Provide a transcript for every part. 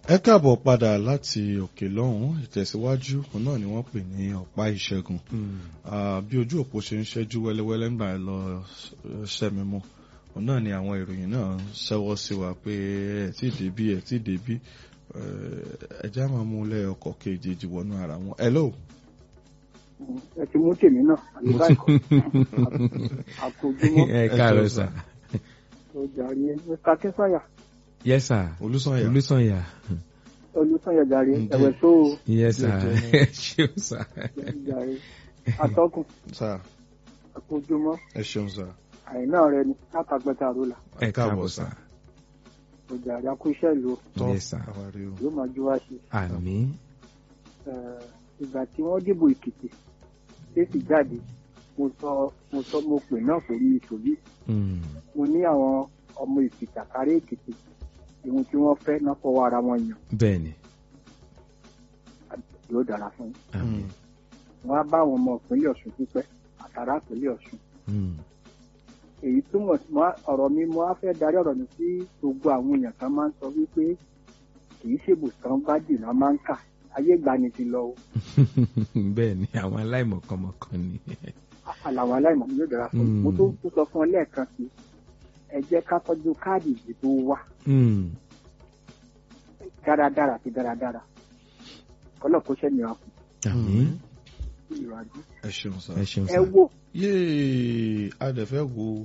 ẹ káàbọ̀ padà láti òkè lọ́hùn ìtẹ̀síwájú òun náà ni wọ́n pè ní ọ̀pá ìṣẹ́gun Ah, bí ojú òpó ṣe ń ṣẹ́jú wẹ́lẹ́wẹ́lẹ́ ńgbà lọ ṣẹ́mi mú òun náà ni àwọn ìròyìn náà ń ṣẹ́wọ́ sí wa pé ẹ̀ tí débí ẹ̀ tí débí ẹ̀já máa mú lẹ́ ọkọ̀ kejì wọnú ara wọn. hello. ẹ ti mú tèmi náà àbí báyìí kọ́ àkójúmọ́ ẹ káàárọ̀ sà. tó jàre mr akínsànyà yes sir. olùsànyà olùsànyà. olùsànyà jàre Ǹjẹ́- ẹ̀wẹ̀ tó o yes sir. Jẹ́- ẹ ṣeun sà. jàre atọ́kùn sà àkójúmọ́ ẹ ṣeun sà àìná rẹ ni látàgbẹ́ta àrólà ẹ káàbọ̀ sà. tó jàre akúṣẹ́ ìlú tọ́ Yes, sir. àwárí o. yóò máa jú wá ṣe àmín. Eh, ìgbà tí wọ́n dìbò èkìtì tẹ́sì jáde mo sọ mo sọ mo pè náà pẹ̀lú ìṣòrí Mm. mo ní àwọn ọmọ èkìtì àkárẹ́ èkìtì ìhun tí wọ́n fẹ́ náà fọwọ́ ara wọn yàn bẹ́ẹ̀ni. yóò dára fún yín àmín. wọ́n á bá àwọn ọmọ ìpínlẹ̀ ọ̀ṣun pípẹ́ àtàrà ìpínlẹ̀ ọ̀ṣun Mm. èyí túmọ̀ sí mo á- ọ̀rọ̀ mi mo á fẹ́ darí ọ̀rọ̀ mi sí gbogbo àwọn èèyàn kan máa ń sọ wípé kì í ṣèbùsàn bá dìnnà máa ń kà ayé ìgbani ti lọ o bẹ́ẹ̀ni àwọn aláìmọ̀kànmọ̀kàn ni. àlàwọn aláìmọ̀ yóò dára fún yín mo tó tó sọ fún ọ lẹ́ẹ̀kan sí ẹ jẹ́ ká tọ́jú káàdì ìdìbò wa Mm. dáradára àti dáradára kọ́lọ̀ kó ṣẹ́ nìyà kù àmín. ìrọ̀jú ẹ ṣeun sà. ẹ ṣeun ẹ sà. wò yéè a dẹ̀ fẹ́ wo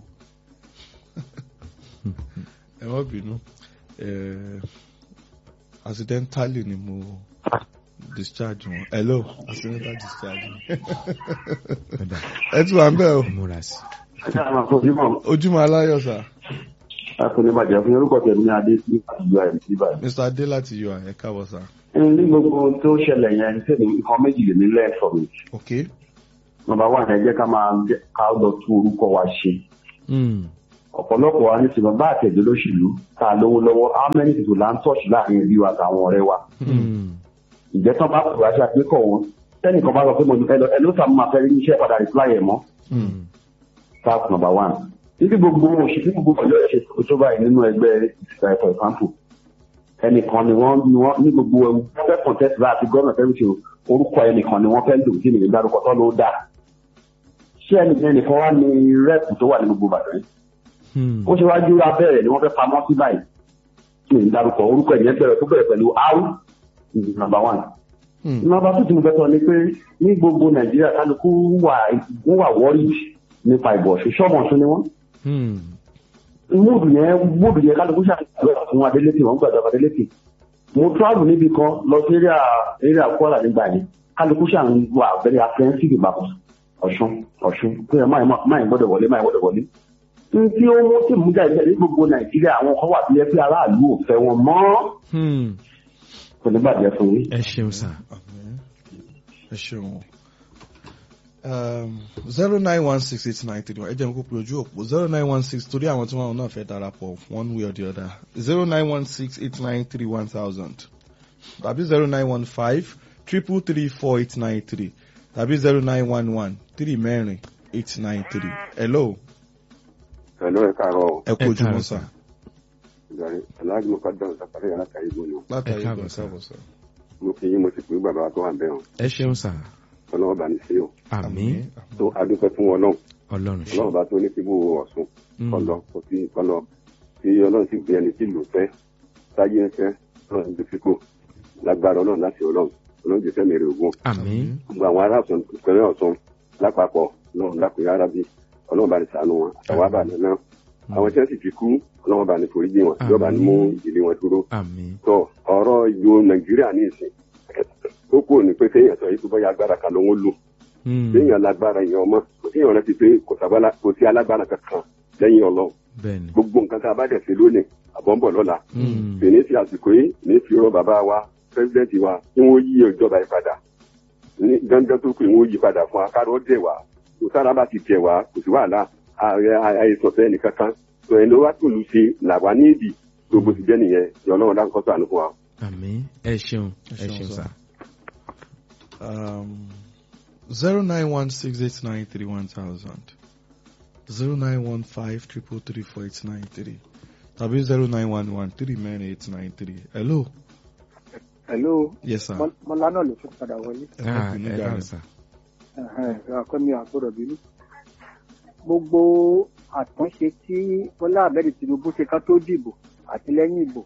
ẹ má bínú Eh, accidentally ni mo discharge wọn hello accidental discharge Ọ̀dà. ẹ tún wà ń bẹ̀ o múra sí. ojúmọ́ ojúmọ́ aláyọ̀ sà akọnibàjẹ́ fún orúkọ tẹ̀mí adé sí àtijọ́ ẹ̀ sí báyìí. mr adé láti yọ ẹ káàbọ̀ sà ní gbogbo ohun tó ṣẹlẹ̀ yẹn sẹ́ni nǹkan méjì lè ní lẹ́ẹ̀fọ̀ mi. ok nọ́mbà wà ẹ jẹ́ ká máa jẹ́ ká lọ tún orúkọ wa ṣe. Mm. ọ̀pọ̀lọpọ̀ wa ní sinmi bá àtẹ̀jọ́ lóṣèlú tá a lówó lọ́wọ́ how many people là ń tọ́ọ̀ṣì láàrin ẹbí wa àtàwọn ọ̀rẹ́ wa. Mm. ìjẹ́ tán bá pè wá ṣe àgbékọ̀ wọn tẹ́nìkan bá sọ pé mo ní ẹ ló sàmú máa fẹ́ rí iṣẹ́ padà reply ẹ̀ mọ́. Mm. that's number one. níbi gbogbo òṣèlú gbogbo ọ̀yọ́ ṣe tó báyìí nínú ẹgbẹ́ ìsìnkà for example ẹnìkan ni wọ́n ni wọ́n ní gbogbo ẹ̀wù wọ́n fẹ́ contest bá àti gọ́ọ̀nà fẹ́ ṣe orúkọ ẹnìkan ni wọ́n fẹ́ lò sí nìyẹn dárúkọ tó ló dà ṣé ẹnìkan ẹnìkan wá ní rẹ́ẹ̀pù tó wà ní gbogbo Ìbàdàn yìí Mm. ó ṣe wá júra bẹ́ẹ̀ ni wọ́n fẹ́ pamọ́ sí báyìí kí n dárúkọ orúkọ ẹ̀yẹn bẹ̀rẹ̀ tó bẹ̀rẹ̀ pẹ̀lú áwù number one number two tí mo fẹ́ sọ ni pé ní gbogbo Nàìjíríà kálukú wà wọ́n wà worried nípa ìbò ọ̀ṣun ṣọ́ọ̀mù ọ̀ṣun ni wọ́n Mm. múùdù yẹn múùdù yẹn kálukú ṣàgbéyàwó fún Adélékè wọ́n gbàdọ̀ Adélékè mo travel níbi kan lọ sí area area Kwara nígbà yẹn kálukú ṣàn wà very apprehensive about Ọ̀ṣun Ọ̀ṣun pé ẹ máa máa gbọ́dọ̀ wọlé máa gbọ́dọ̀ wọlé n tí ó mú tí mú jáde ní gbogbo Nàìjíríà àwọn kan wà bí ẹ pé aráàlú ò fẹ́ wọn mọ́ Mm. kò ní bàjẹ́ fún yín. ẹ ṣeun sà. Àmín. ẹ ṣeun zero nine one six eight nine three one ẹ jẹ́ mi kó pe ojú òpó zero nine one six torí àwọn tí wọ́n náà fẹ́ darapọ̀ one way or the other zero nine one six eight nine three one thousand tàbí zero nine one five triple three four eight nine three tàbí zero nine one one three mẹ́rin eight nine three hello pẹ̀lú ẹ̀ káàárọ̀ ẹ kú Ẹ ojúmọ́ káàárọ̀ sà sà. ìjọrin aláàjì mo kọ́ dáhùn sàpàdé yàrá kàyé gbóni látàrí Ẹ káàbọ̀ ìgbà sà. káàbọ̀ sà. mo fi yín mo sì pé bàbá tó wà ń bẹ̀ hàn ẹ ṣeun sà. ọlọ́wọ́ bá ní sí o àmín. tó adúpẹ́ fún ọlọ́run ọlọ́run ṣe. ọlọ́run bá tó ní kíbú ọ̀sùn Mm. kọlọ kò sí kọlọ tí ọlọ́run sì gbé ẹni tí lò fẹ́ sáyé ń fẹ́ ọlọ́run ti fi kó lágbára ọlọ́run láti ọlọ́run ọlọ́run ti fẹ́ mèrè ògùn àmín. gbogbo àwọn ará ọ̀sán ìpínlẹ̀ ọ̀sán lápapọ̀ ọlọ́run lápẹ́ arábí ọlọ́run bá ní ṣàánú wọn àtàwọn àbàlẹ̀ náà àwọn tí wọ́n sì ti kú ọlọ́run bá ní foríjì wọn ìjọba ní mú ìdílé wọn dúró àmín. tọ ọ̀rọ̀ ìlú nàìjíríà ní ìsìn tó kù ní pé kéèyàn sọ yìí tó bọ́yá agbára kan ló ń lò Mm. kéèyàn lágbára èèyàn ọmọ kò kéèyàn rántí pé kò sábàlá- kò sí alágbára kankan lẹ́yìn ọlọ́run bẹ́ẹ̀ni. gbogbo nǹkan tá a bá dẹ̀ ṣe lónìí àbọ̀nbọ̀ lọ́la Mm. fèní sí àsìkò yìí ní fi rọ bàbá wa pírẹsidẹ́ǹtì wa kí wọ́n yí ìjọba yìí padà ní dandan tó pé wọ́n yí padà fún wa kárọ̀ dẹ̀ wá kò sára bá ti tẹ̀ wá kò sí wàhálà ààrẹ àìsàn fẹ́ nìkankan tó ẹni wá tòlù ṣe làwa ní ìdì tó bó ti jẹ́ nìyẹn ìyá ọlọ́run dáńkọ́ sànù fún wa. àmín. ẹ ṣeun. Ẹ ẹ ṣeun ṣeun sà. sà. Um, 0916893100 0915334893 tàbí 0911393893 hello hello yes sir. Mọ- mọlá náà ló tún padà wọlé ẹ má Ah, bínú ẹ jàre. dáhùn sà. akọ́mi àgbọ̀dọ̀ bínú. gbogbo àtúnṣe tí bọ́lá ahmed tinubu ṣe ká tó dìbò àti lẹ́yìn ìbò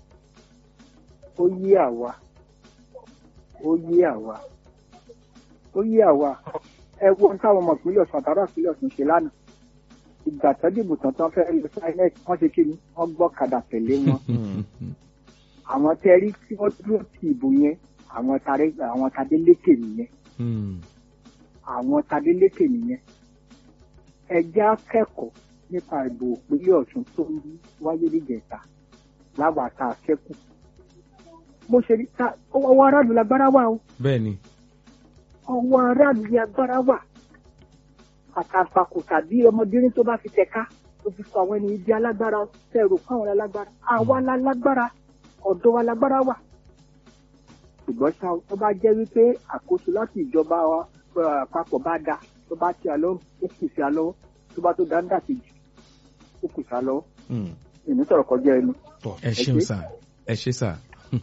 ó yí àwa ó yí àwa ó yí àwa ẹ wo ohun táwọn ọmọ ìpínlẹ̀ ọ̀sùn àtàrà ìpínlẹ̀ ọ̀sùn ṣe lánàá ìgbà tó dìbò tán tán fẹ́ẹ́ lọ sí inec wọ́n ṣe kí ni wọ́n gbọ́ kàdà tẹ̀lé wọn àwọn tẹ́rí tí wọ́n dúró ti ìbò yẹn àwọn tàdé àwọn tàdé lékè nìyẹn Mm. àwọn tadélékè nìyẹn ẹjẹ́ akẹ́kọ̀ọ́ nípa ìbò ìpínlẹ̀ ọ̀ṣun tó ń wáyé níjẹta láwọn àta akẹ́kọ̀ọ́ bó ṣe rí ta ọwọ́ aráàlú lágbára wà o bẹ́ẹ̀ ni ọwọ́ aráàlú ní agbára wà àtàǹpàkò tàbí ọmọdérín tó bá fi tẹ̀ka tó fi sọ àwọn ènìyàn di alágbára tẹ̀rù fáwọn alágbára àwa la lágbára ọ̀dọ́ wa lágbára wà ṣùgbọ́n ṣá o, tó bá jẹ́ wípé àkóso láti ìjọba wa eh, àpapọ̀ bá da tó bá ti àlọ́ ó kù sí àlọ́ tó bá tó dáńdà kejì ó kù sí àlọ́ Mm. èmi sọ̀rọ̀ kọjá ẹnu. Tọ́. ẹ ṣeun sà ẹ ṣe sà.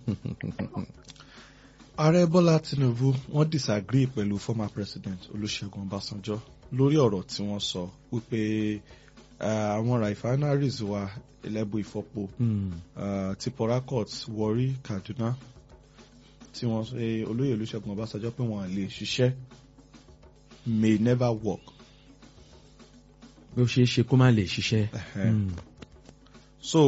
ààrẹ bọ́lá tinubu wọ́n disagree pẹ̀lú former president olùṣègùn ọbásanjọ́ lórí ọ̀rọ̀ tí wọ́n sọ wípé ah, àwọn refineries wa ẹlẹ́bù ìfọpo Mm. ah, ti port harcourt warri kaduna tí wọ́n ṣe olóyè olùṣègùn ọbásanjọ́ pé wọ́n lè ṣiṣẹ́ may never work. bí ó ṣe é ṣe kó má lè ṣiṣẹ́. Ẹ̀hẹ́n. Mm. so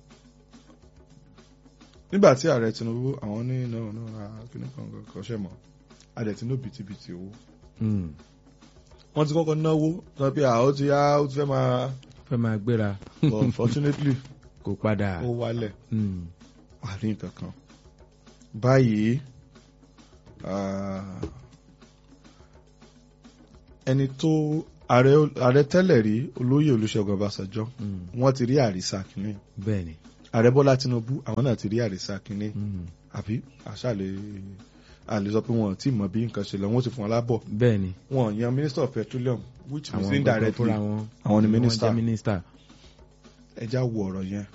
nígbà tí ààrẹ tinubu àwọn ní náà náà kíní kan kan ṣe mọ́ adẹ̀ tí ní bìtìbìtì owó Mm. wọ́n ti kọ́kọ́ náwó sọ pé àwọn ti yá ó ti fẹ́ máa fẹ́ máa gbéra but unfortunately kó padà. ó wálẹ̀ Mm. àrí nǹkan kan báyìí ah, ẹni tó ààrẹ ààrẹ tẹ́lẹ̀ rí olóyè olùṣègùn ọbásanjọ́ Mm. wọ́n ti rí àrísà kínní bẹ́ẹ̀ ni. ààrẹ bọ́lá tinubu àwọn náà ti rí àrísà kínní Mm. àbí àṣàlẹ̀ àlè sọ pé wọn ò tí ì mọ bí nǹkan ṣe lọ wọn ó sì fún wọn lábọ̀ bẹ́ẹ̀ ni. wọn yan minister of petroleum which means àwọn gbogbo indirectly fúnra wọn. àwọn ni wọ́n minister jẹ́ minister. ẹja wo ọ̀rọ̀ yẹn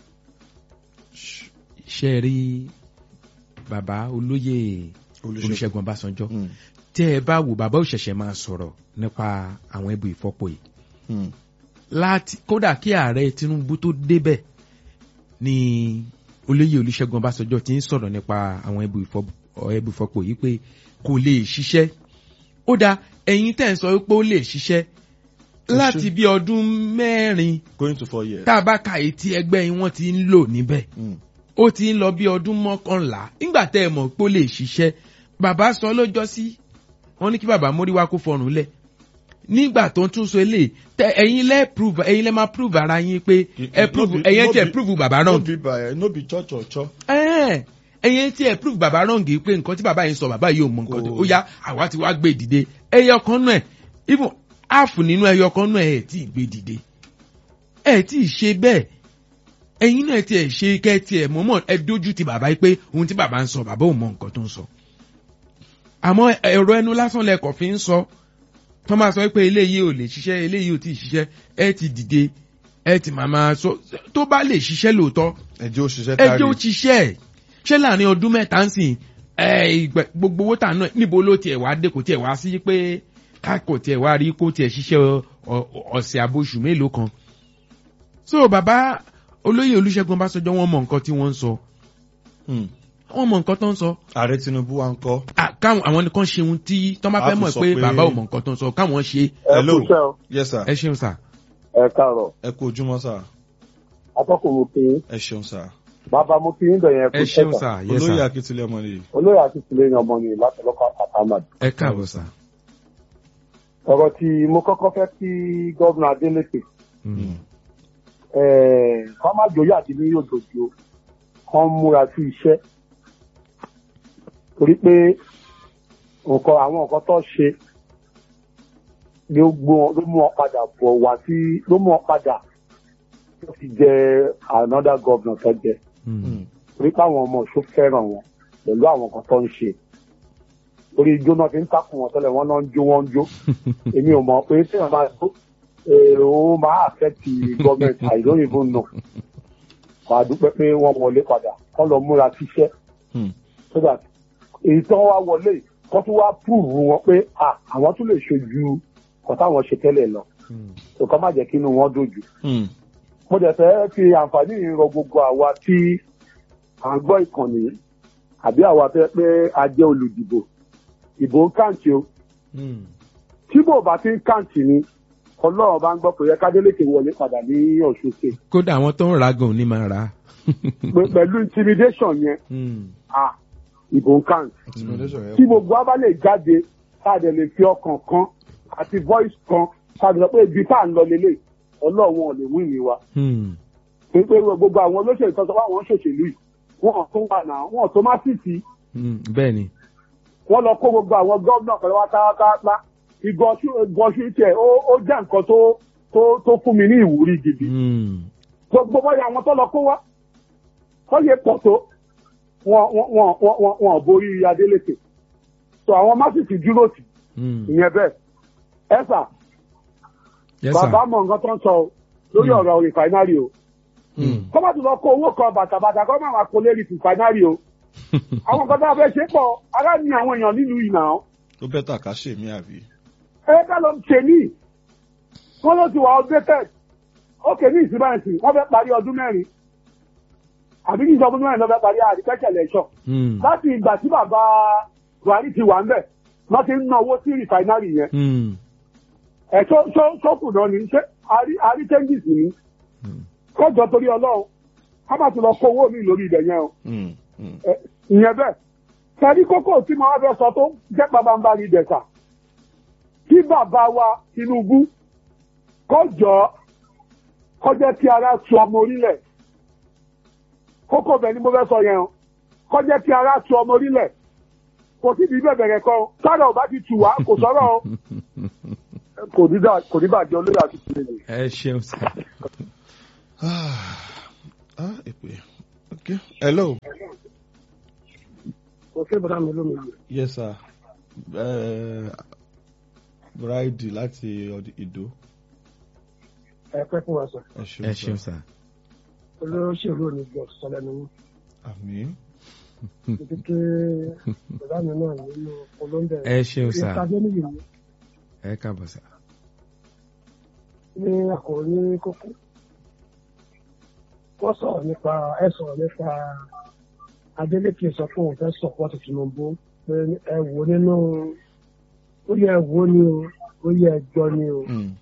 ṣe é rí bàbá olóyè olùṣègùn olùṣègùn ọbásanjọ́ Mm, tẹ́ ẹ bá wò bàbá òṣẹ̀ṣẹ̀ máa sọ̀rọ̀ nípa àwọn ẹbù ìfọ́pọ̀ yìí mm, láti kódà kí ààrẹ tinubu tó débẹ̀ ni olóyè olùṣègùn ọbásanjọ́ ti ń sọ̀rọ̀ nípa àwọn ẹbù ìfọ́- ẹbù ìfọ́pọ̀ yìí pé kò lè ṣiṣẹ́ ó dáa ẹ̀yin tẹ̀ ń sọ pé ó lè ṣiṣẹ́ láti bí ọdún mẹ́rin going to four years. tá a bá ka èyí tí ẹgbẹ́ yín wọ́n ti ń lò níbẹ̀ Mm, ó ti ń lọ bí ọdún mọ́kànlá nígbà tẹ́ ẹ mọ̀ pé ó lè ṣiṣẹ́ bàbá sọ lọ́jọ́ sí wọ́n ní kí bàbá móríwá kó fọrùn lẹ̀ nígbà tó ń tún so eléyìí tẹ ẹ̀yin lẹ́ prove ẹ̀yin lẹ́ máa prove ara yín pé ẹ no prove be- ẹ̀yin no tí ẹ be- prove bàbá no wrong be by no be church or church. ẹ̀ẹ́n, ẹ̀yin tí ẹ prove bàbá wrong yìí pé nǹkan tí bàbá yìí sọ bàbá yìí ò mọ nǹkan tó Kò- ó yá àwa ti wá gbé dìde ẹyọ kan náà ẹ̀ even half nínú ẹyọ kan náà ẹ̀ tí ì gbé dìde ẹ̀ tí ì ṣe bẹ́ẹ̀ ẹ̀yin náà tí ẹ̀ ṣe kẹ́ tí ẹ̀ mọ̀mọ́ ẹ dójú ti bàbá yìí pé ohun tí bàbá ń sọ bàbá ò mọ nǹkan tó ń sọ àmọ́ ẹ̀rọ ẹnu lásán lẹ́kọ̀ọ́ fi ń sọ tó máa sọ pé eléyìí ò lè ṣiṣẹ́ eléyìí ò tí ì ṣiṣẹ́ ẹ ti dìde ẹ ti màmá sọ tó bá lè ṣiṣẹ́ lóòótọ́ ẹjẹ́ òṣìṣẹ́ ẹ kárí. jẹ́ ó ṣiṣẹ́ ẹ̀ ṣé láàrin ọdún mẹ́ta ń sìn ẹ ìgbà gbogbo owó tà náà níbo ló tiẹ̀ wá dé kò tiẹ̀ wá sí pé ká kò tiẹ̀ wá rí kó tiẹ̀ ṣiṣẹ́ ọ- ọ- ọ̀sẹ̀ àbóṣù mélòó kan. so bàbá olóyè olùṣègùn ọbásanjọ́ wọ́n mọ nǹkan tí wọ́n ń sọ Mm. wọ́n mọ nǹkan tó ń sọ ààrẹ tinubu wa ń kọ́. À, káwọn àwọn nìkan ṣe ohun tí tọ́ bá A fẹ́ fi mọ̀ sọ pé pé- bàbá ò mọ nǹkan tó ń sọ káwọn ṣe ẹ Hello. kú iṣẹ́ o yes sir. ẹ ṣeun sà. ẹ káàárọ̀ ẹ kú ojúmọ́ sà. atọ́kùn mo fi ẹ ṣeun sà. bàbá mo fi ń bẹ̀yẹn kú ẹ iṣẹ́ ṣeun sà sà yes olóyè sà akitilẹ̀ ọmọ nìyí. olóyè àti tìlẹ́yìn ọmọ ni láti lọ́kọ̀ àtàmàdì. ẹ káàbọ̀ sà. ọ̀rọ̀ tí mo kọ́kọ́ fẹ́ kí gómìnà adélèké Mm. kọ́ má jòyè àti ní yóò dòjò kán múra sí iṣẹ́ torí pé nǹkan àwọn nǹkan tó ṣe ló gbó wọn- ló mú wọn padà bọ̀ wá sí ló mú wọn padà tó fi jẹ another governor tó jẹ Mm. Mm. torí pé àwọn ọmọ ọ̀ṣun fẹ́ràn wọn pẹ̀lú àwọn nǹkan tó ń ṣe orí ijó náà fi ń takùn wọn tẹ́lẹ̀ wọ́n náà ń jó wọ́n ń jó èmi ò mọ̀ pé tí wọ́n máa tó èrò máa affect government I don't even know wà á dúpẹ́ pé wọ́n wọlé padà kọ́ lọ múra síṣẹ́ Mm. so that èyí tí wọ́n wá wọlé kọ́ tún wá púùrù wọn pé à àwọn tún lè ṣojú kọ́ táwọn ṣe tẹ́lẹ̀ lọ nǹkan má jẹ́ kí inú wọn dojú. Hmm. mo dẹ̀ fẹ́ fi àǹfààní yìí rọ gbogbo àwa tí à ń gbọ́ ìkànnì yìí àbí àwa fẹ́ pé a jẹ́ olùdìbò ìbò ń kàǹtì o tí bò bá ti ń kàǹtì ni ọlọ́run bá ń gbọ́ pé yẹ kádélékè wọlé padà ní ọ̀ṣun ṣe kódà àwọn tó ń ra gan ò ní máa rà á. pẹ̀lú intimidation yẹn à ìbò ń kàǹtì intimidation yẹn tí pọ̀. gbogbo wa bá lè jáde tá a dẹ̀ lè fi ọkàn kan àti voice kan tá a dẹ̀ sọ pé ibi tá à ń lọ lélẹ̀ ọlọ́run wọn ò lè wí mi wa Hmm. pé pé gbogbo àwọn olóṣèlú tó sọ pé àwọn ń ṣòṣèlú yìí wọn ò tó wà náà wọn ò tó má sì sí Hmm. bẹ́ẹ̀ ni. wọ́n lọ kó gbogbo àwọn gómìnà pẹ̀lú wa táwátáwá ìgbọ̀nsú tiẹ̀ ó ó jẹ́ nǹkan tó tó tó fún mi ní ìwúrí gidi Hmm. gbogbo bọ́yá àwọn tó lọ kó wá wọ́n yẹ pọ̀ tó wọn wọn wọn wọn wọn wọn ò borí Adélékè so àwọn másìkì dúró tì Hmm. ìyẹn bẹ́ẹ̀ ẹ sà yes sir. bàbá mọ nǹkan tó ń sọ o lórí Hmm. ọ̀rọ̀ rìfáínárì o Hmm. kọ́ bá ti lọ kó owó kan bàtàbàtà kọ́ máa wà kó lérí rìfáínárì o àwọn kan tó bá fẹ́ ṣe pọ̀ ará ní àwọn èèyàn nílùú ìnà ọ́ ó bẹ́tà ká ṣe mí àbí. ẹ ká lọ ṣe ní wọ́n ló ti wà updated ókè ní ìsìnbáyìí wọ́n fẹ́ parí ọdún mẹ́rin àbí kí ìjọba ọdún mẹ́rin ló fẹ́ parí àdìpẹ́kẹ̀ lẹ́ṣọ̀ Hmm. láti ìgbà tí bàbá Buhari ti wà ń bẹ̀ wọ́n ti ń ná owó sí rìfáínárì yẹn Hmm. ẹ̀ tó tó tó kù náà ní ṣé àrí àrí changes ní Hmm. kọjọ torí Ọlọ́run ká má ti lọ kó owó mi lórí ibẹ̀ yẹn o Hmm. Hmm. Ẹ, ìyẹn bẹ́ẹ̀ tẹ̀lé kókó tí mo wá fẹ́ sọ tó jẹ́ pàbàmbarì dẹ̀sà kí bàbá wa Tinubu kọjọ kọjá kí ara tu ọmọ orílẹ̀ kókó bẹ̀ ni mo fẹ́ sọ yẹn o kọjá kí ara tu ọmọ orílẹ̀ kò sí ibi bẹ́ẹ̀ bẹ̀rẹ̀ kan sára ò bá ti tù wá kò sọ̀rọ̀ o kò ní dà- kò ní bàjẹ́ olóyè àti tìlẹ̀ ẹ ṣeun sir. ah ah èpè ok hello òkè bọ́dá mi lómi yes sir uh, bride láti ọdí- ìdó ẹ pẹ́ fún wa sọ ẹ ṣeun ẹ sir. ṣeun sir. olóṣèlú ò ní gbọ́ sọ lẹ́nu mú. àmín títí ké bàbá mi náà nínú olóńdẹ. ẹ ṣeun sir. ìpàdé nìyí ni ẹ káàbọ̀ sir. ní àkòrí kókó. wọ́n sọ̀rọ̀ nípa ẹ sọ̀rọ̀ nípa Adeleke sọ pé òun fẹ́ sọ̀pọ̀tì Tinubu pé ẹ wò nínú ó yẹ ẹ wò ni o ó yẹ ẹ gbọ́ ni o. Hmm.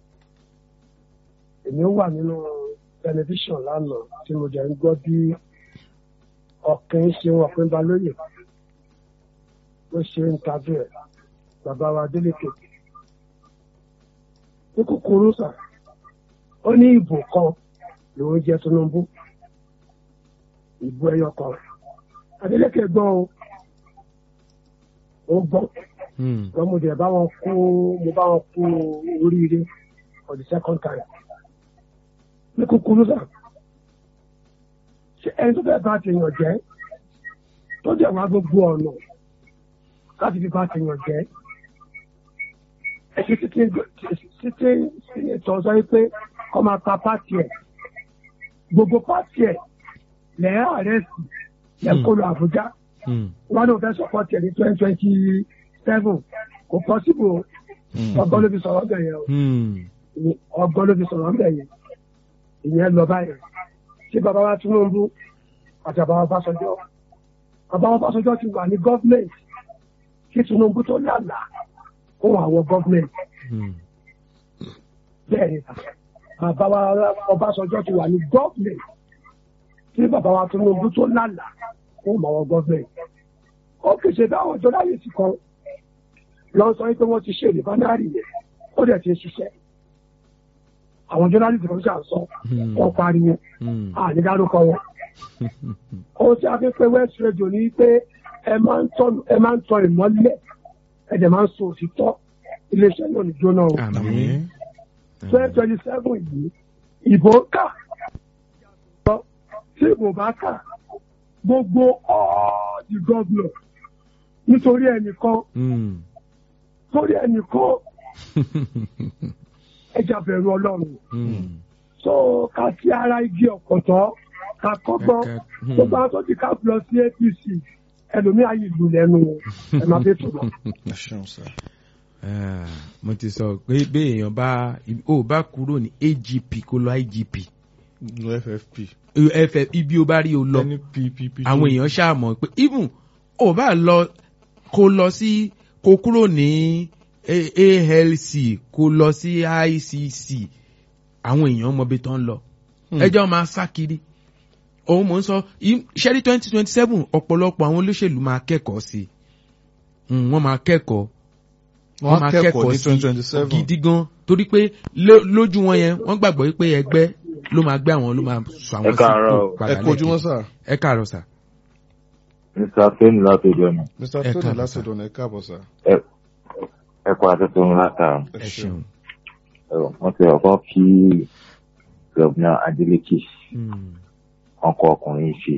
èmi wà nínú tẹlifíṣàn lánàá tí mo jẹ́ ń gbọ́ bí ọ̀kẹ́ ṣe wọn pé balóyè ló ṣe ń tajú ẹ̀ bàbá wa Adeleke. ní kúkúrú sà ó ní ìbò kan lòún jẹ Tinubu ìbò ẹyọ kan Adeleke gbọ́ o ó gbọ́ Hmm. wọn mo dẹ̀ bá wọn kú mo bá wọn kú oríire for the second time ní kúkúrú sà ṣé ẹni tó fẹ́ bá tèèyàn jẹ́ tó dẹ̀ wá gbogbo ọ̀nà láti fi bá tèèyàn jẹ́ ẹ̀sìn títí títí ìtọ́ sọ pé kọ́ máa pa pátì ẹ̀ gbogbo pátì ẹ̀ lẹ́yìn àrẹ́sì lẹ́ kó lọ Àbújá Hmm. wọn náà fẹ́ sọpọ́tì ẹ̀ ní twenty twenty seven kò pọ́sibò Hmm. ọgbọ́n ló fi sọ̀rọ̀ bẹ̀ yẹn o Hmm. ní- ọgbọ́n ló fi sọ̀rọ̀ bẹ̀ yẹn ìyẹn lọ báyìí ṣé bàbá wa Tinubu àti bàbá wa Fáṣọjọ́ bàbá wa Fáṣọjọ́ ti wà ní gọ́fìmẹ̀ntì kí Tinubu tó lálà ó wà wọ gọ́fìmẹ̀ntì Hmm. bẹ́ẹ̀ ni bàbá wa Ọbásanjọ́ ti wà ní gọ́fìmẹ̀ntì kí bàbá wa Tinubu tó lálà ó wà wọ gọ́fìmẹ̀ntì ó kì í ṣe báwọn ọjọ́ láyé ti kan lọ sọ pé wọ́n ti ṣe ìdìbánárì yẹn ó dẹ̀ ti ń ṣiṣẹ́ àwọn jọ́nálìtì kan ṣàǹsọ Hmm. wọ́n pariwo Hmm. àní dárúkọ wọn. ohun tí a fi pé west radio ni pé ẹ máa ń tọ́ ẹ máa ń tọ́ ìmọ́lẹ̀ ẹ dẹ̀ máa ń sọ òtítọ́ iléeṣẹ́ náà ní jóná o. àmín. àmín twenty twenty seven yìí ìbò kà tí ìbò bá kà gbogbo all the governor nítorí ẹnìkan Hmm. torí ẹnìkan ẹja bẹ̀rù ọlọ́run Hmm. so ká sí ara igi ọ̀pọ̀tọ́ ká kọ́gbọ́n Ká- hmm. tó bá tó ti ká lọ sí APC ẹlòmíà yìí lù lẹ́nu ẹ̀ máa fẹ́ tó lọ. ẹ ṣeun sá. Ah, mo ti sọ pé bí èèyàn bá ò bá kúrò ní agp kó lọ igp lo ffp. ff ibi ó bá rí o lọ ẹni ppp. àwọn èèyàn ṣàmọ̀ pé even ò bá lọ kó lọ sí kó kúrò ní A- alc kó lọ sí icc àwọn èèyàn mọbi tó ń lọ ẹjọ́ máa sá kiri òun mò ń sọ ṣẹ́rí twenty twenty seven ọ̀pọ̀lọpọ̀ àwọn olóṣèlú máa kẹ́kọ̀ọ́ sí i Mm, wọ́n máa kẹ́kọ̀ọ́ wọ́n á kẹ́kọ̀ọ́ ní twenty twenty seven. gidi gan torí pé ló- lójú wọn yẹn wọ́n gbàgbọ́ pé ẹgbẹ́ ló máa gbé àwọn ló máa sọ àwọn Ẹ káàárọ̀ o. sípò padà ẹ kojúmọ́ sá. ẹ káàárọ̀ sà. mr fẹ́mi láti ìjọ náà mr Ẹ tony káàbọ̀, láti sá. dọ̀nà ẹ káàbọ̀ sá. ẹ kọ́ àtúntò ńlá ta ẹ ṣeun. wọ́n ti ọkọ̀ kí gọ́vnà adeleke Mm. ọkọ ọkùnrin ṣe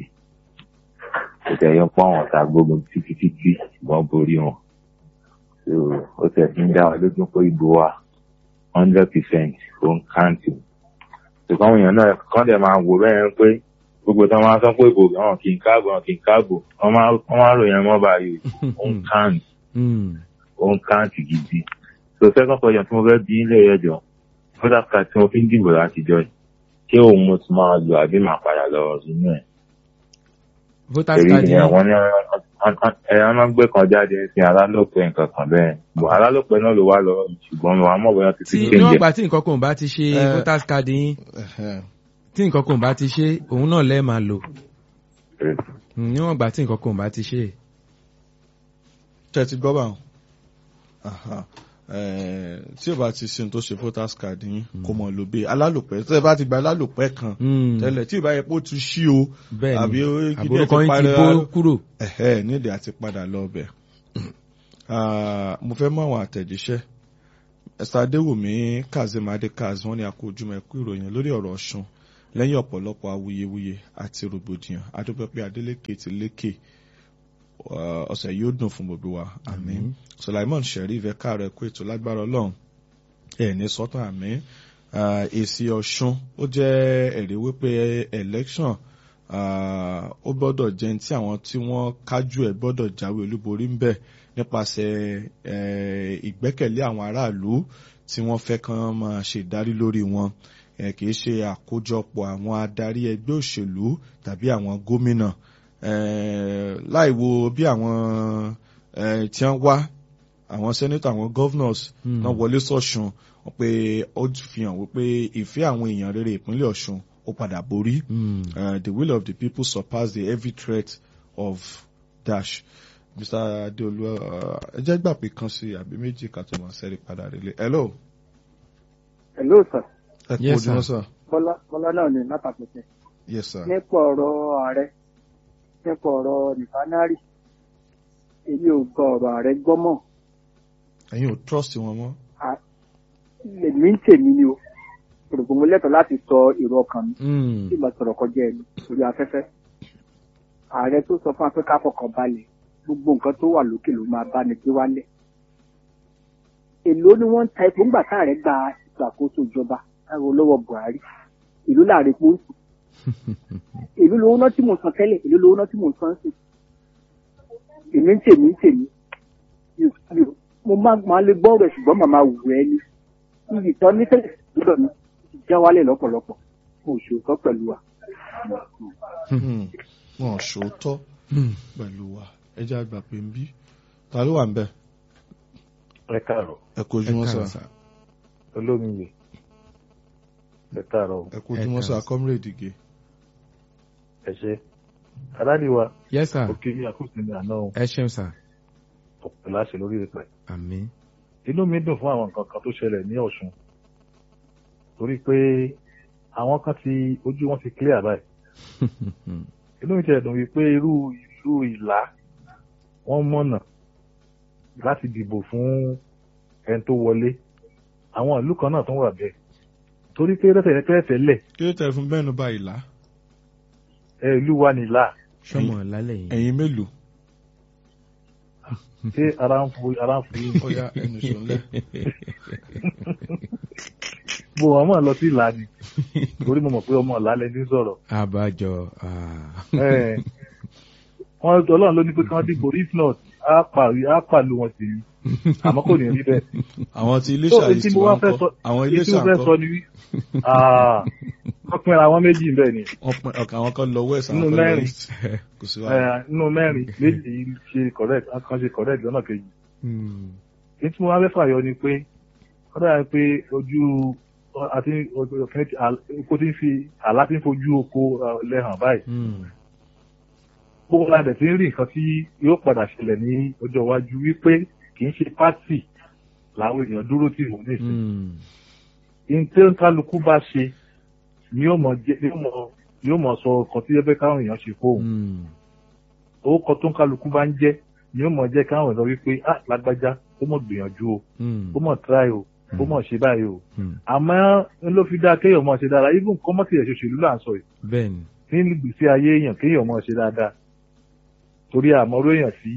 kò tẹ̀ yọ pọ́ àwọn ọ̀tá gbógun títí títí ṣùgbọ́n borí wọn So, ó tẹ̀ fi ń dá wa lójú pé ìbò wa hundred percent ó ń káǹtì ṣùgbọ́n àwọn èèyàn náà kán dẹ̀ máa wò bẹ́ẹ̀ pé gbogbo tí wọ́n máa sọ pé ìbò àwọn kì í káàbò àwọn kì í káàbò wọ́n máa wọ́n máa ròyìn mọ́ báyìí ó ń káǹtì Mm. ó ń káǹtì gidi so second question tí mo fẹ́ bí ilé ẹjọ́ voter card tí mo fi ń dìbò látijọ́ yìí ṣé òun mo ti máa lò àbí màá padà lọ nínú ẹ̀ voters èyí card ni yẹn àwọn ní ẹ̀yàn máa ń gbé kan jáde sí alálòpẹ́ nǹkan kan bẹ́ẹ̀ bọ̀ alálòpẹ́ náà ló wá lọ ṣùgbọ́n mi wà mọ̀ bóyá ti tí ti níwọ̀n kéde gbà tí nǹkan kan ò bá ti ṣe Eh. voters card yín Ẹ̀hẹ́n. tí nǹkan kan ò bá ti ṣe òun náà lẹ́ẹ̀ máa lò Mm, níwọ̀n gbà tí nǹkan kan ò bá ti ṣe. tẹ́ ti gbọ́ bá wọn. Aha. Eh, tí o bá ti sin tó ṣe voters card yín kò mọ̀ ló bẹ́ẹ̀ alálòpẹ́ tẹ́ ẹ bá ti gba alálòpẹ́ kan Mm. tẹ́lẹ̀ tí ìbá yẹ pé ó ti ṣí o bẹ́ẹ̀ àbí ni ó kí àbúrò díẹ̀ kan yín ti parí bó ara- kúrò. ẹ̀hẹ́ nídìí àti padà lọ ọbẹ̀. mo fẹ́ mú àwọn àtẹ̀jíṣẹ́ ẹ̀sà adéwùmí kazeem adekaz wọ́n ní akójúmọ̀ ẹ̀kú ìròyìn lórí ọ̀rọ̀ ọ̀ṣun lẹ́yìn ọ̀pọ̀lọpọ̀ awuyewuye àti rògbòdìyàn adúpẹ́ pé adélékè ti lékè uh, ọ̀sẹ̀ yóò dùn fún gbogbo wa àmín sulaimon sheriff ẹ̀ka rẹ̀ kó ètò lágbára ọlọ́run ẹ̀ ní sọ́tàn àmín Uh, èsì ọ̀ṣun ó jẹ́ ẹ̀rí wípé election uh, ó gbọ́dọ̀ jẹ́ tí àwọn tí wọ́n kájú ẹ̀ gbọ́dọ̀ jáwé olúborí ń bẹ̀ nípasẹ̀ eh, ìgbẹ́kẹ̀lé àwọn aráàlú tí wọ́n fẹ́ kàn máa ṣèdarí lórí wọn eh, kì í ṣe àkójọpọ̀ àwọn adarí ẹgbẹ́ òṣèlú tàbí àwọn gómìnà eh, láì wo bí àwọn eh, tí wọ́n wá àwọn senator àwọn governors Mm. náà wọlé sọ̀ṣun wọ́n pé ó fi hàn wípé ìfẹ́ àwọn èèyàn rere ìpínlẹ̀ ọ̀ṣun ó padà borí Mm. uh, the will of the people surpass the heavy threat of dash mr adeolu uh, ẹ jẹ́ gbà pé kan sí àbí méjì ká tó máa ṣẹ́rí padà rélé hello hello sir ẹ kú Yes, ojúmọ́ sir. sir bọ́lá bọ́lá náà ní látàkùnṣe yes sir nípa ọ̀rọ̀ ààrẹ nípa ọ̀rọ̀ nìfánárì èmi ò gbọ́ ọ̀rọ̀ ààrẹ gbọ́ mọ́ ẹ̀yin ò trust wọn mọ́ èmi ń tèmi ni o òrògbò mo lẹ́tọ̀ọ́ láti sọ èrò ọkàn mi Mm. tí ìgbà sọ̀rọ̀ kọjá ẹnu lórí afẹ́fẹ́ ààrẹ tó sọ fún wa pé ká fọkàn balẹ̀ gbogbo nǹkan tó wà lókè ló máa bá ní gbé wálẹ̀ èló ni wọ́n ń ta epo ńgbà táàrẹ gba ìṣàkóso ìjọba káwọn lọ́wọ́ buhari ìlú láàrin epo ń sùn èló lówó náà tí mò ń san tẹ́lẹ̀ èló lówó náà tí mò ń san sí èmi ń tèmi ń tèmi Mi ò- mi ò- mo máa máa lè gbọ́ rẹ̀ ṣùgbọ́n màmá wù ẹ́ ní iyì tán ní tẹ́lẹ̀ lọ́dọ̀ mi ti já wálẹ̀ lọ́pọ̀lọpọ̀ mo ò ṣòótọ́ pẹ̀lú wa. Hmm. wọn ò ṣòótọ́ Mm. pẹ̀lú wa ẹ jẹ́ àgbà pé ń bí ta ló wà ń bẹ̀ ẹ káàárọ̀ ẹ kú Ẹ ojúmọ́ káàárọ̀, sir sir. olómiye ẹ káàárọ̀ o. ẹ kú ojúmọ́ Ẹ sir káàárọ̀. comrade ige ẹ ṣe aláàdìwá yes sir òkè ní àkóso ní àná ẹ ṣeun sir ọ̀pọ̀ láṣẹ lórí ìpẹ́. àmín. inú mi dùn fún àwọn nǹkan kan tó ṣẹlẹ̀ ní ọ̀ṣun torí pé àwọn kan ti ojú wọn ti clear báyìí inú mi tiẹ̀ dùn wípé irú ìlú ìlà wọ́n mọ̀nà láti dìbò fún ẹni tó wọlé àwọn ìlú kan náà tó wà bẹ́ẹ̀ torí pé lẹ́sẹ̀ tẹ́lẹ̀ kí ló tẹ̀ fún bẹ́ẹ̀ ní báyìí là ẹ ìlú wa nìlà sọmọ lálẹ́ yìí. ẹ̀yin mélòó ṣé ara ń fo ara ń fo yín ó yá ẹnu ṣòlẹ̀ mo mọ̀ mọ̀ lọ sí ìlà ni torí mo mọ̀ pé ọmọ ìlà lẹni sọ̀rọ̀ àbájọ. ah. Eh, wọn ọlọ́run ló ní pé kí wọ́n dìbò if not á pàrí á pàlú wọn sí i àmọ́ kò ní rí bẹ́ẹ̀. àwọn ti ilé So, ṣàyè èyí tí tí mo wá wọ́n fẹ́ kọ́ sọ àwọn ilé èyí tí mo fẹ́ sọ ṣàǹkọ́ ni wí Ah, wọ́n pinra àwọn méjì bẹ́ẹ̀ ni wọ́n pín ọkàn àwọn kan lọ west àwọn Nínú kan lọ mẹ́rin. east kò sí wàhálà. Eh, nínú mẹ́rin méjì ṣe correct kan ṣe correct lọ́nà kejì Hmm. èyí tí mo wá fẹ́ fàyọ ni pé ó dára pé ojú àti oko tí ń fi àlá tí ń fojú oko eh, lẹ́hàn báyìí Hmm. gbogbo la dẹ̀ ti ń rí nǹkan tí yóò padà ṣẹlẹ̀ ní ọjọ́ iwájú wípé kì í ṣe pátì làwọn èèyàn dúró tì wọ́n nísìnyí Hmm. ní tí kálukú bá ṣe ni yóò mọ jẹ ni yóò mọ ni yóò mọ sọ ọkàn tí ẹgbẹ́ káwọn èèyàn ṣe fóun Hmm. orúkọ tó ń kálukú bá ń jẹ́ ni yóò mọ jẹ́ káwọn èèyàn wípé ah lágbájá ó mọ̀ gbìyànjú o Hmm. ó mọ̀ try o ó mọ̀ ṣe báyìí o Hmm. àmọ́ ń ló fi dá kéèyàn mọ̀ ṣe dáadáa even kọ́mọ́tì ẹ̀ ṣoṣèlú là ń sọ yìí bẹ́ẹ̀ni. nínú ìgbésí ayé èèyàn kéèyàn mọ̀ ṣe dáadáa torí àmọ́ró èèyàn tí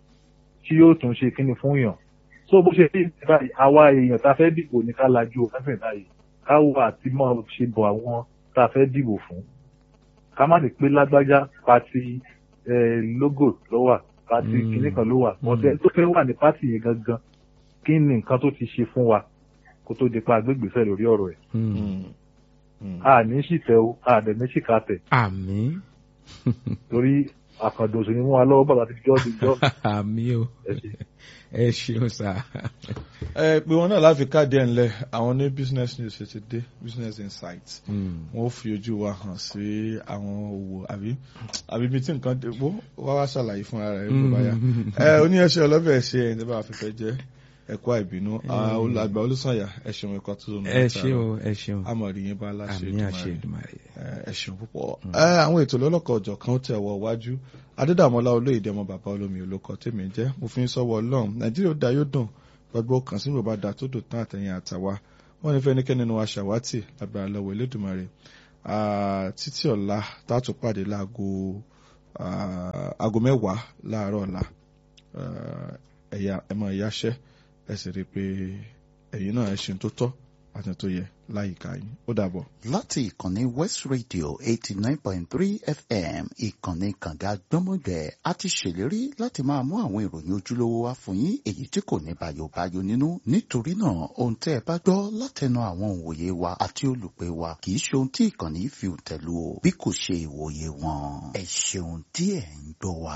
tí yóò tún ṣe kíni fún èèyàn so bó ṣe rí báyìí àwa èèyàn tá a fẹ́ dìbò ní ká lajú o fẹ́fẹ́ báyìí ká wo àti mọ̀ ṣe bọ̀ àwọn tá a fẹ́ dìbò fún ká má lè pé lágbájá pati eh, logo ló wà pati Mm. kíní kan ló wà Mm. ọ̀tẹ̀ tó fẹ́ wà ní pati yẹn gangan kí ni nǹkan tó ti ṣe fún wa kó tó di pa agbègbèsẹ̀ lórí ọ̀rọ̀ ẹ̀ Hmm. Mm. Mm. a ní ṣìtẹ́ o a dẹ̀ ní ṣìkàtẹ̀ àmín. torí àkàndòsò ni mú wa lọ́wọ́ bàbá ti jọ́ ti jọ́ àmín o. ẹ ṣe. ẹ ṣeun sá. ẹ pé wọn náà láfi káàdì ẹ̀ ńlẹ̀ àwọn ní business news ṣe ti dé business insight Hmm. wọn ó fi ojú wa hàn sí àwọn òwò àbí àbí ibi tí nǹkan dé wó wá wá ṣàlàyé fúnra rẹ̀ bó bá yá ẹ oníyanṣẹ́ ọlọ́bẹ̀ ṣe ẹ̀yìn tí bá fi fẹ́ jẹ́ ẹ̀kọ́ àìbínú àgbà olùsànyà ẹ ṣeun ẹ̀kọ́ tó lónìí ẹ ṣe o ẹ ṣeun. amọ̀rí yín bá láṣẹ àmín àṣẹ Èdùmàrè. Èdùmàrè. ẹ ṣeun púpọ̀ ẹ àwọn ètò lọ́lọ́kọ̀ ọ̀jọ̀ kan tẹ̀ wọ wájú adédàmọ́lá olóyèdè ọmọ bàbá olómi olókọ tèmi jẹ́ mo fi ń sọ́wọ́ ọlọ́run nàìjíríà ó da yóò dùn gbogbo kan sí bàbá da tó dùn tán àtẹ̀yìn àtàwa wọ́n ní fẹ́nikẹ́ni nínú wa ṣàwátì lágbára lọ́wọ́ elédùnmarè Ah, títí ọ̀la tààtò pàdé láago ah, aago mẹ́wàá láàárọ̀ ọ̀la Ah, ẹ̀yà ẹ̀mọ ìyáṣẹ́ ẹ sì rí i pé ẹ̀yin náà ẹ ṣe tó tọ́ àti tó yẹ láyìíká yín ó dàbọ̀. láti ìkànnì west radio eighty nine point three fm ìkànnì kànga gbọ́mọgbẹ́ a ti ṣèlérí láti máa mú àwọn ìròyìn ojúlówó wá fún yín èyí tí kò ní bayobayo nínú nítorí náà ohun tẹ́ ẹ bá gbọ́ látẹnu àwọn òǹwòye wa àti olùpẹ̀ wa kì í ṣe ohun tí ìkànnì fi tẹ̀lú o bí kò ṣe ìwòye wọn ẹ ṣeun tí ẹ̀ ń gbọ́ wa.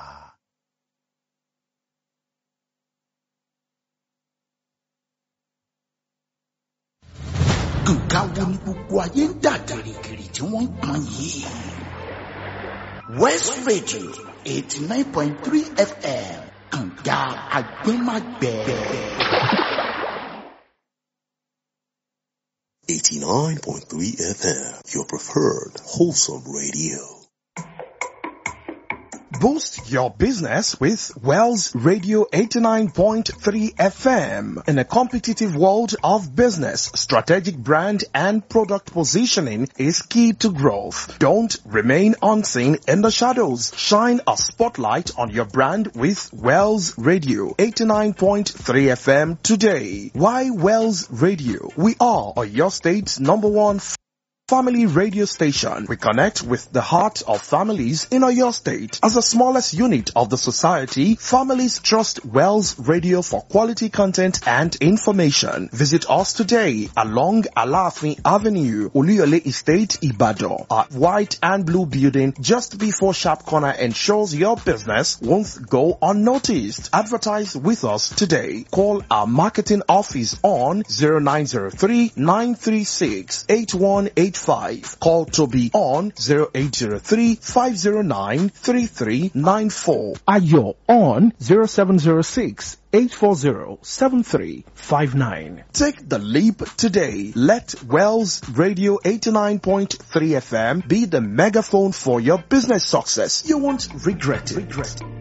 nǹkan wo ni gbogbo ayé ń dà gìrìgìrì tí wọ́n ń pọn yìí. west radio eighty nine point three fm kànga agbẹ́magbẹ́. 89.3 FM, your preferred wholesome radio. Boost your business with Wells Radio 89.3 FM. In a competitive world of business, strategic brand and product positioning is key to growth. Don't remain unseen in the shadows. Shine a spotlight on your brand with Wells Radio 89.3 FM today. Why Wells Radio? We are your state's number one Family radio station. We connect with the heart of families in your state. As the smallest unit of the society, families trust Wells Radio for quality content and information. Visit us today along Alafin Avenue, Oluyole Estate, Ibadan. Our white and blue building just before Sharp Corner ensures your business won't go unnoticed. Advertise with us today. Call our marketing office on 0903 936 8185. Call Toby on 0803 509 3394. Ayo on 0706 840-7359. Take the leap today. Let Wells Radio 89.3 FM be the megaphone for your business success. You won't regret it. Regret it.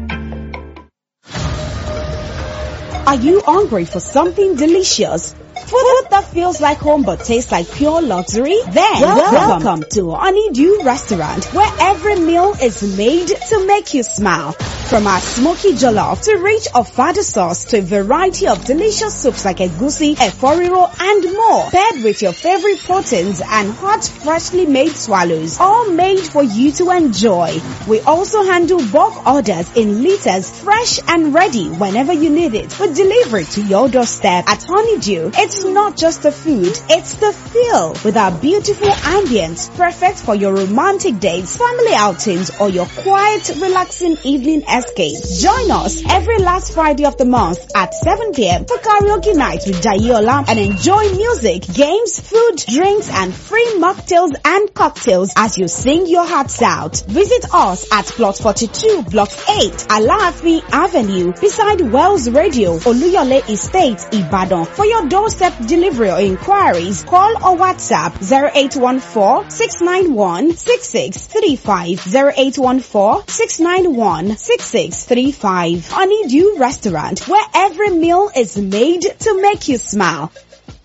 Are you hungry for something delicious? Food that feels like home but tastes like pure luxury? Then welcome, welcome to Honeydew Restaurant where every meal is made to make you smile. From our smoky jollof to rich ofada sauce to a variety of delicious soups like egusi, eforiro and more. Paired with your favorite proteins and hot freshly made swallows. All made for you to enjoy. We also handle bulk orders in liters fresh and ready whenever you need it. We deliver it to your doorstep at Honeydew. It's not just the food, it's the feel with our beautiful ambience perfect for your romantic dates, family outings or your quiet relaxing evening escape. Join us every last Friday of the month at 7 p.m. for karaoke night with Jayola and enjoy music, games, food, drinks and free mocktails and cocktails as you sing your hearts out. Visit us at plot 42 block 8 Alaafin Avenue beside Wells Radio Oluyole Estate Ibadan. For your doorstep delivery or inquiries, call or WhatsApp 0814 691 6635 0814 691 6635. Honeydew Restaurant where every meal is made to make you smile.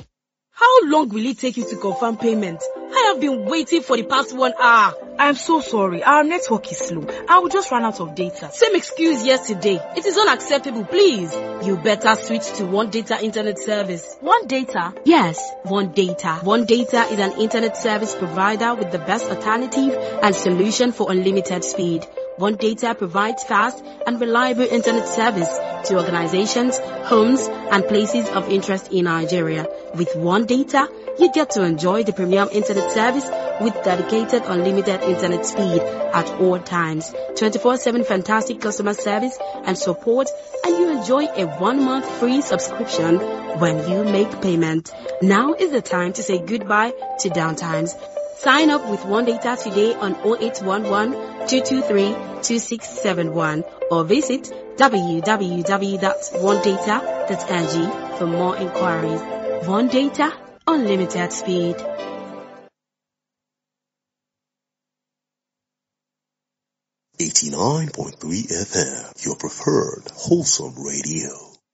How long will it take you to confirm payment? I have been waiting for the past one hour. I'm so sorry. Our network is slow. I will just run out of data. Same excuse yesterday. It is unacceptable, please. You better switch to One Data Internet Service. One Data? Yes, One Data. One Data is an internet service provider with the best alternative and solution for unlimited speed. One Data provides fast and reliable internet service to organizations, homes, and places of interest in Nigeria. With One Data, you get to enjoy the premium internet service with dedicated unlimited internet speed at all times, 24-7 fantastic customer service and support, and you enjoy a one-month free subscription when you make payment. Now is the time to say goodbye to downtimes. Sign up with One Data today on 0811 223 2671 or visit www.onedata.ng for more inquiries. One Data, unlimited speed. Eighty-nine point three FM, your preferred wholesome radio.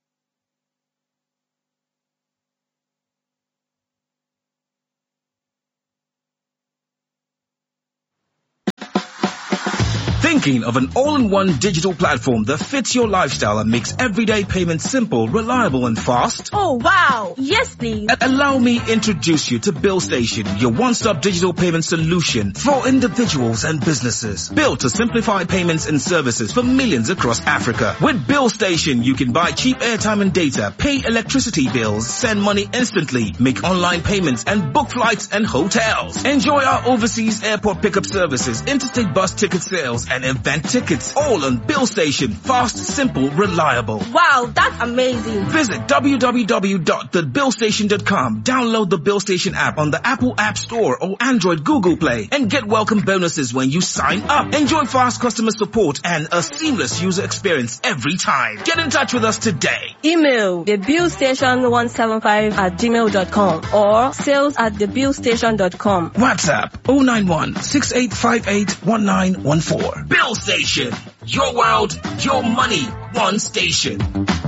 Thinking of an all-in-one digital platform that fits your lifestyle and makes everyday payments simple, reliable and fast? Oh wow! Yes please! A- allow me introduce you to Bill Station, your one-stop digital payment solution for individuals and businesses. Built to simplify payments and services for millions across Africa. With Bill Station, you can buy cheap airtime and data, pay electricity bills, send money instantly, make online payments and book flights and hotels. Enjoy our overseas airport pickup services, interstate bus ticket sales and event tickets. All on Bill Station. Fast, simple, reliable. Wow, that's amazing. Visit www.thebillstation.com. Download the Bill Station app on the Apple App Store or Android Google Play and get welcome bonuses when you sign up. Enjoy fast customer support and a seamless user experience every time. Get in touch with us today. Email thebillstation175 at gmail.com or sales at thebillstation.com. WhatsApp 091 6858 1914. Bill Station. Your world, your money, one station.